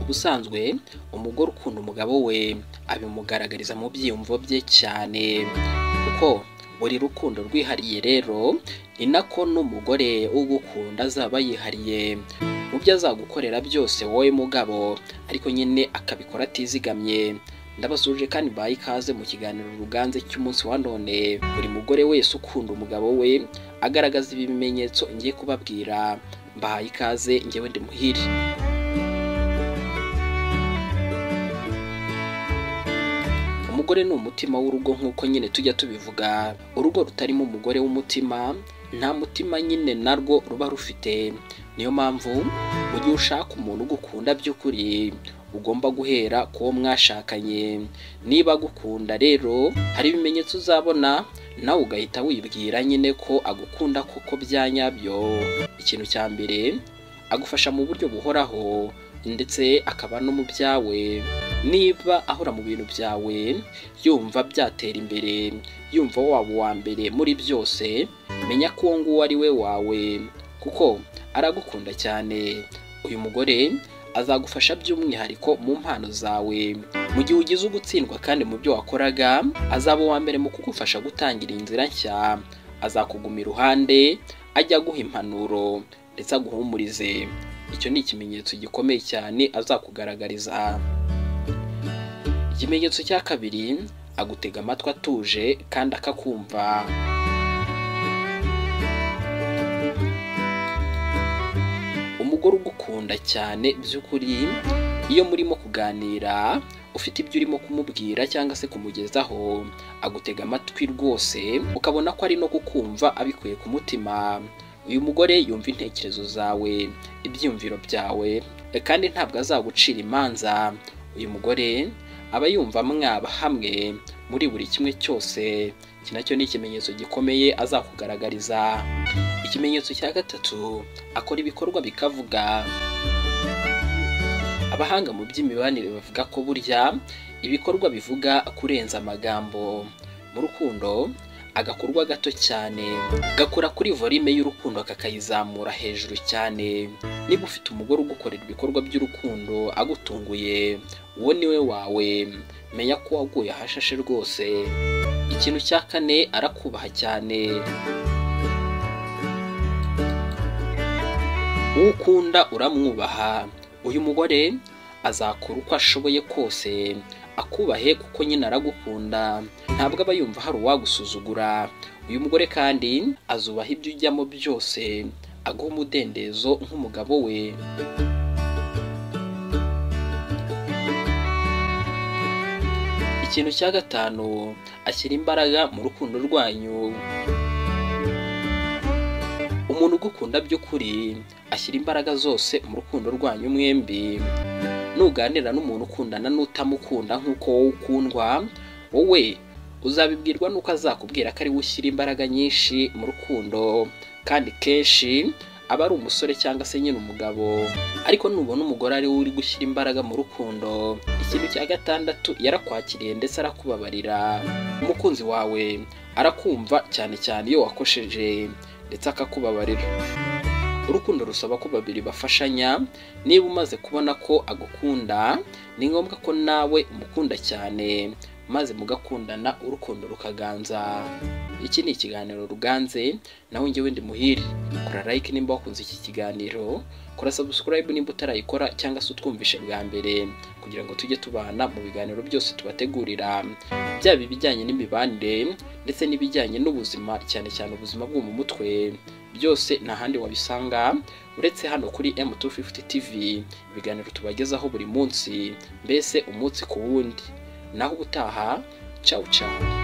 ubusanzwe umugore ukunda umugabo we abimugaragariza mu byiyumvo bye cyane kuko buri rukundo rwihariye rero ni nako n'umugore ugukunda azaba yihariye mu byo azagukorera byose wowe mugabo ariko nyine akabikora atizigamye ndabasuje kandi baha ikaze mu kiganiro ruganze cy'umunsi wa none buri mugore wese ukunda umugabo we agaragaza ibimenyetso ngiye kubabwira mbahaye ikaze ngewe ndi muhire umugore ni umutima w'urugo nk'uko nyine tujya tubivuga urugo rutarimo umugore w'umutima nta mutima nyine narwo ruba rufite niyo mpamvu mu gihe ushaka umuntu ugukunda by'ukuri ugomba guhera ku wo mwashakanye niba agukunda rero hari ibimenyetso uzabona nawe ugahita wibwira nyine ko agukunda koko bya nyabyo ikintu cya mbere agufasha mu buryo buhoraho ndetse akaba no mu byawe niba ahora mu bintu byawe yumva byatera imbere yumva waba uwa mbere muri byose menya ko uwo nguwo ari we wawe kuko aragukunda cyane uyu mugore azagufasha by'umwihariko mu mpano zawe mu gihe ugize ugutsindwa kandi mu byo wakoraga azaba uwa mbere mu kugufasha gutangira inzira nshya azakuguma iruhande ajya aguha impanuro ndetse aguhumurize icyo ni ikimenyetso gikomeye cyane azakugaragariza ikimenyetso cya kabiri agutega amatwi atuje kandi akakumva umugore ugukunda cyane by'ukuri iyo murimo kuganira ufite ibyo urimo kumubwira cyangwa se kumugezaho agutega amatwi rwose ukabona ko ari no kukumva abikuye ku mutima uyu mugore yumva intekerezo zawe ibyiyumviro byawe kandi ntabwo azagucira imanza uyu mugore aba yumva mwaba hamwe muri buri kimwe cyose iki nacyo ni ikimenyetso gikomeye azakugaragariza ikimenyetso cya gatatu akora ibikorwa bikavuga abahanga mu by'imibanire bavuga ko burya ibikorwa bivuga kurenza amagambo mu rukundo agakorwa gato cyane gakora kuri volume y'urukundo kakayizamura hejuru cyane niba ufite umugore ugukorera ibikorwa by'urukundo agutunguye uwo ni we wawe menya ko waguye ahashashe rwose ikintu cya kane arakubaha cyane uwo ukunda uramwubaha uyu mugore azakora uko ashoboye kose akubahe kuko nyine aragukunda ntabwo aba yumva hari uwagusuzugura uyu mugore kandi azubaha ibyo ujyamo byose aguha umudendezo nk'umugabo we ikintu cya gatanu ashyira imbaraga mu rukundo rwanyu umuntu ugukunda by'ukuri ashyira imbaraga zose mu rukundo rwanyu mwembi nuganira n'umuntu ukundana n'utamukunda nk'uko wowe ukundwa wowe uzabibwirwa n'uko azakubwira ko ari we ushyira imbaraga nyinshi mu rukundo kandi kenshi aba ari umusore cyangwa se nyine umugabo ariko nubona umugore ari we uri gushyira imbaraga mu rukundo ikintu cya gatandatu yarakwakiriye ndetse arakubabarira umukunzi wawe arakumva cyane cyane iyo wakosheje ndetse akakubabarira urukundo rusaba ko babiri bafashanya niba umaze kubona ko agukunda ni ngombwa ko nawe umukunda cyane maze mugakundana urukundo rukaganza iki ni ikiganiro ruganze nawe ngewe ndi muhire kora like nimba wakunze iki kiganiro kora subscribe nimba utarayikora cyangwa se utwumvishe bwa mbere kugira ngo tujye tubana mu biganiro byose tubategurira byaba ibijyanye n'imibanire ndetse n'ibijyanye n'ubuzima cyane cyane ubuzima bwo mu mutwe byose nta handi wabisanga uretse hano kuri M250 TV ibiganiro tubagezaho buri munsi mbese umunsi ku wundi naho ubutaha cawu cawu